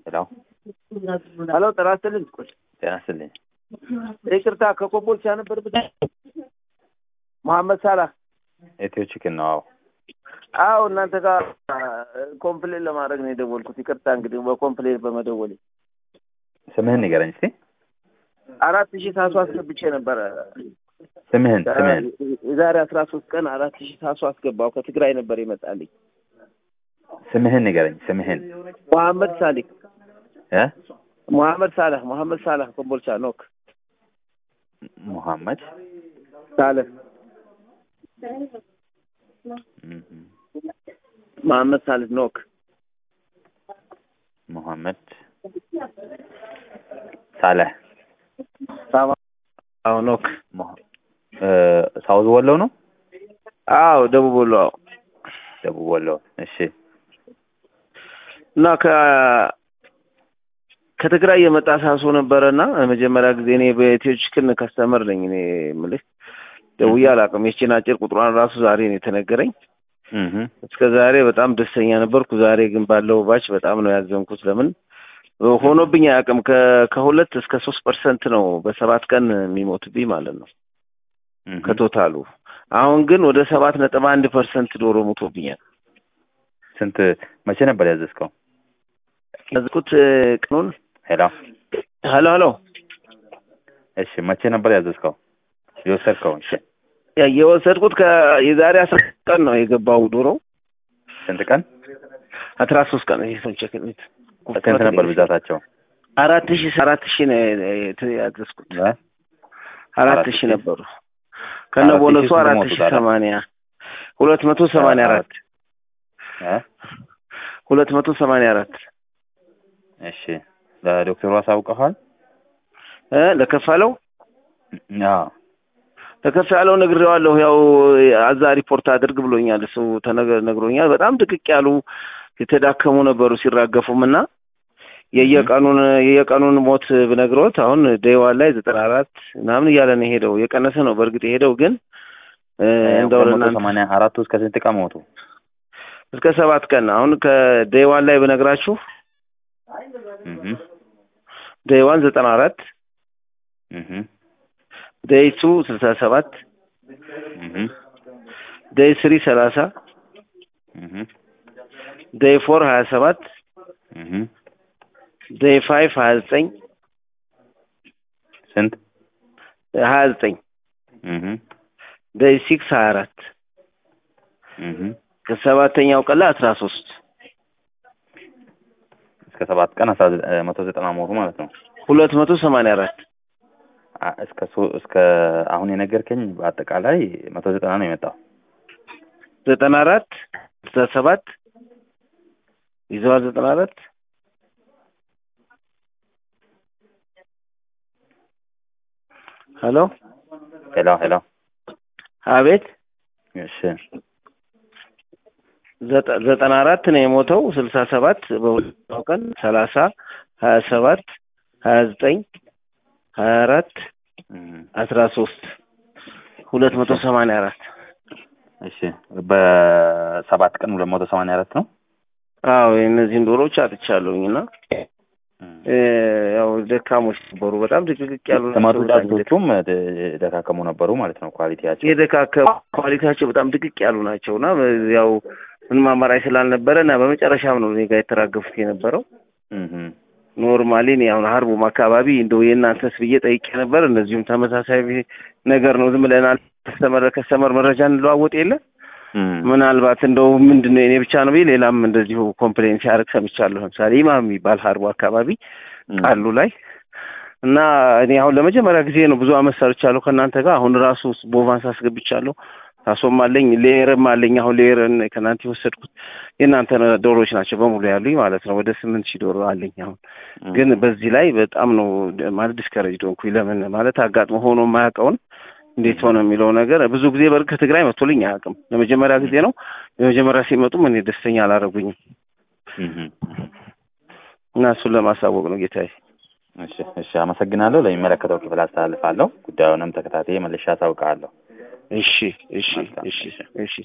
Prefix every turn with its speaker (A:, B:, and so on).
A: ሄሎ
B: ሄሎ ጤና ይስጥልኝ።
A: ጤና ይስጥልኝ።
B: ይቅርታ ከኮምቦልቻ ነበር ብቻ መሐመድ ሳላህ
A: ኢትዮ ቺክን ነው። አዎ
B: አዎ እናንተ ጋር ኮምፕሌን ለማድረግ ነው የደወልኩት። ይቅርታ እንግዲህ በኮምፕሌን በመደወል
A: ስምህን ንገረኝ እስቲ።
B: አራት ሺህ ታሱ አስገብቼ ነበረ
A: ስምህን ስምህን
B: የዛሬ አስራ ሶስት ቀን አራት ሺህ ታሱ አስገባው ከትግራይ ነበር ይመጣልኝ።
A: ስምህን ንገረኝ ስምህን
B: መሐመድ ሳሊክ
A: እ
B: መሐመድ ሳላህ መሐመድ ሳላህ ኮምቦልቻ ኖክ
A: ሙሐመድ
B: ሳለህ
A: እም፣
B: መሐመድ ሳልህ ኖክ
A: ሙሐመድ ሳለህ
B: አዎ ኖክ
A: ሙሐ- እ፣ ሳውዝ ወሎ ነው
B: አዎ ደቡብ ወሎ አዎ
A: ደቡብ ወሎ። እሺ
B: እና ከ ከትግራይ የመጣ ሳሶ ነበረና መጀመሪያ ጊዜ እኔ በኢትዮ ቺክን ከስተመር ነኝ። እኔ የምልህ ደውዬ አላውቅም። የቺን አጭር ቁጥሯን ራሱ ዛሬ ነው የተነገረኝ።
A: እህ
B: እስከ ዛሬ በጣም ደስተኛ ነበርኩ። ዛሬ ግን ባለው ባች በጣም ነው ያዘንኩት። ለምን ሆኖብኝ አያውቅም። ከ- ከሁለት እስከ ሶስት ፐርሰንት ነው በሰባት ቀን የሚሞትብኝ ማለት ነው
A: እህ
B: ከቶታሉ። አሁን ግን ወደ ሰባት ነጥብ አንድ ፐርሰንት ዶሮ ሞቶብኛል።
A: ስንት መቼ ነበር ያዘዝከው?
B: ያዝኩት ቀኑን
A: ሄሎ
B: ሄሎ ሄሎ
A: እሺ መቼ ነበር ያዘዝከው የወሰድከው? እሺ
B: የወሰድኩት የዛሬ አስራ ቀን ነው የገባው ዶሮ
A: ስንት ቀን
B: አስራ ሶስት ቀን ይሄ ሰው ቼክ ቤት
A: ስንት ነበር ብዛታቸው?
B: አራት ሺህ አራት ሺህ ነው የት- ያዘዝኩት
A: እ?
B: አራት
A: አራት
B: ሺህ
A: ሺህ?
B: ነበሩ ከነ
A: አራት ሺህ
B: ቦነሱ
A: ስንት
B: አራት
A: ሞቱ
B: ሺህ
A: ታዲያ?
B: ሰማንያ ሁለት መቶ ሰማንያ አራት
A: እ?
B: ሁለት መቶ ሰማንያ አራት
A: እሺ ለዶክተሩ አሳውቀኋል?
B: እ ለከፋለው
A: አዎ
B: ለከፍ ያለው ነግሬዋለሁ። ያው አዛ ሪፖርት አድርግ ብሎኛል። እሱ ተነገ- ነግሮኛል። በጣም ድቅቅ ያሉ የተዳከሙ ነበሩ ሲራገፉም እና የየቀኑን የየቀኑን ሞት ብነግሮት አሁን ዴይዋን ላይ ዘጠና አራት ምናምን እያለ ነው የሄደው። የቀነሰ ነው በእርግጥ የሄደው ግን እ እንደው
A: ሁለት መቶ
B: ለእናንተ
A: ሰማንያ አራቱ እስከ ስንት ቀን ሞቱ?
B: እስከ ሰባት ቀን አሁን ከዴይዋን ላይ ብነግራችሁ
A: እህ
B: ዴይዋን ዘጠና አራት
A: እህ
B: ዴይ ቱ ስልሳ ሰባት
A: እህ
B: ዴይ ስሪ ሰላሳ
A: እህ
B: ዴይ ፎር ሀያ ሰባት
A: እህ
B: ዴይ ፋይቭ ሀያ ዘጠኝ
A: ስንት?
B: ሀያ ዘጠኝ
A: እህ
B: ዴይ ሲክስ ሀያ አራት
A: እህ
B: ከሰባተኛው ቀን ላይ አስራ ሶስት
A: እስከ ሰባት ቀን አስራ ዘ- እ፣ መቶ ዘጠና ሞቱ ማለት ነው።
B: ሁለት መቶ ሰማንያ አራት
A: አ- እስከ ሶ እስከ አሁን የነገርከኝ በአጠቃላይ መቶ ዘጠና ነው የመጣው።
B: ዘጠና አራት ስልሳ ሰባት ይዘዋል ዘጠና አራት ሄሎ
A: ሄሎ ሄሎ
B: አቤት
A: እሺ
B: ዘጠ- ዘጠና አራት ነው የሞተው ስልሳ ሰባት በሁለተኛው ቀን ሰላሳ ሀያ ሰባት ሀያ ዘጠኝ ሀያ አራት
A: እህ
B: አስራ ሶስት ሁለት መቶ ሰማንያ አራት
A: እሺ በሰባት ቀን ሁለት መቶ ሰማንያ አራት ነው።
B: አዎ የእነዚህን ዶሮዎች አጥቻለሁኝ እና እ፣ ያው ደካሞች ነበሩ በጣም ድቅቅቅ ያሉ
A: ተመጡ
B: ናቸው። በጣም
A: ጫጩቶቹም ደ- ደካከሙ ነበሩ ማለት ነው። ኳሊቲያቸው
B: የደካከ ኳሊቲያቸው በጣም ድቅቅ ያሉ ናቸው እና ያው ምንም አማራጭ ስላልነበረ እና በመጨረሻም ነው እኔ ጋር የተራገፉት የነበረው።
A: እህ
B: ኖርማሊ እኔ አሁን ሀርቡም አካባቢ እንደው የእናንተስ ብዬ ጠይቄ ነበር። እንደዚሁም ተመሳሳይ ነገር ነው። ዝም ብለናል ከስተመር ከስተመር መረጃ እንለዋወጥ የለ
A: እህ
B: ምናልባት እንደው ምንድን ነው የኔ ብቻ ነው ብዬ ሌላም እንደዚሁ ኮምፕሌን ሲያደርግ ሰምቻለሁ። ለምሳሌ ኢማም የሚባል ሀርቡ አካባቢ ቃሉ ላይ እና እኔ አሁን ለመጀመሪያ ጊዜ ነው ብዙ አመት ሰርቻለሁ ከእናንተ ጋር። አሁን ራሱ ቦቫንስ አስገብቻለሁ። ታሶም አለኝ ሌየርም አለኝ። አሁን ሌየርን ከእናንተ የወሰድኩት የእናንተ ዶሮዎች ናቸው በሙሉ ያሉኝ ማለት ነው። ወደ ስምንት ሺህ ዶሮ አለኝ አሁን ግን በዚህ ላይ በጣም ነው ማለት ዲስከሬጅ ሆንኩኝ። ለምን ማለት አጋጥሞ ሆኖ የማያውቀውን እንዴት ሆነ የሚለው ነገር ብዙ ጊዜ በርግ ከትግራይ መጥቶልኝ አያውቅም። ለመጀመሪያ ጊዜ ነው። የመጀመሪያ ሲመጡም እኔ ደስተኛ አላረጉኝም
A: እህ
B: እና እሱን ለማሳወቅ ነው ጌታዬ።
A: እሺ እሺ፣ አመሰግናለሁ። ለሚመለከተው ክፍል አስተላልፋለሁ። ጉዳዩንም ተከታትዬ መልሼ አሳውቃለሁ።
B: እሺ እሺ
A: መልካም።
B: እሺ እሺ